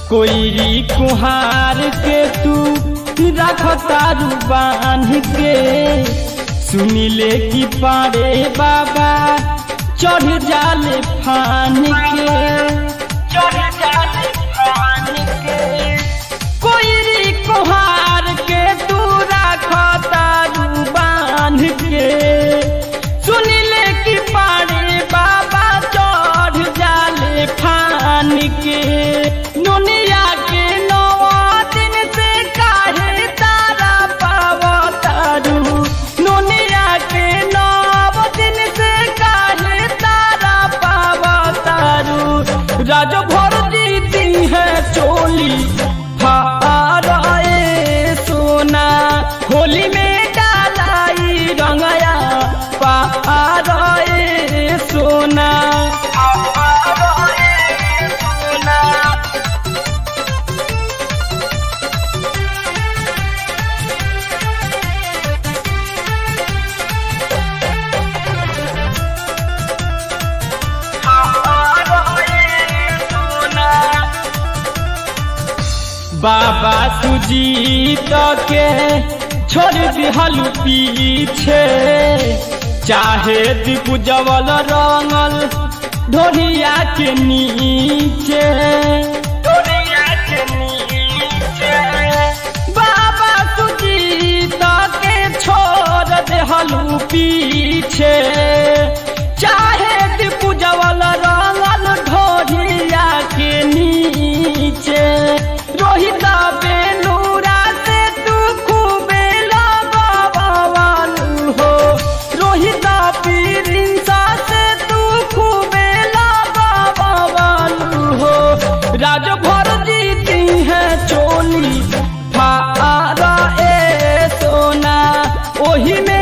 कोई कुहार के तू रख तारू बांध के सुनिले की पारे बाबा चढ़ जाले फान के चढ़ जाले फान के कोई कुहार के तू रख तारू बांध के सुनिले की पारे बाबा चढ़ जाले फान के दुनिया के नवा दिन से काहे तारा पावतारू दुनिया के नव दिन से काहे तारा पावतारू राज भर जीती है चोली फाराए सोना होली में डालाई रंगया पाराए सोना पाराए सोना बाबा सुजीत के छोड़ दिहल पीछे चाहे दिपुजवल रंगल ढोरिया के नीचे ढोरिया के नीचे बाबा सुजीत के छोड़ दिहल पीछे चाहे दिपुजवल रंगल ढोरिया के नीचे रोहित बेलूरा से तू खूबे लगवालू हो रोहित पीरिंसा से तू खूबे लगवालू हो राज भर जीती है चोली फारा ए सोना ओही में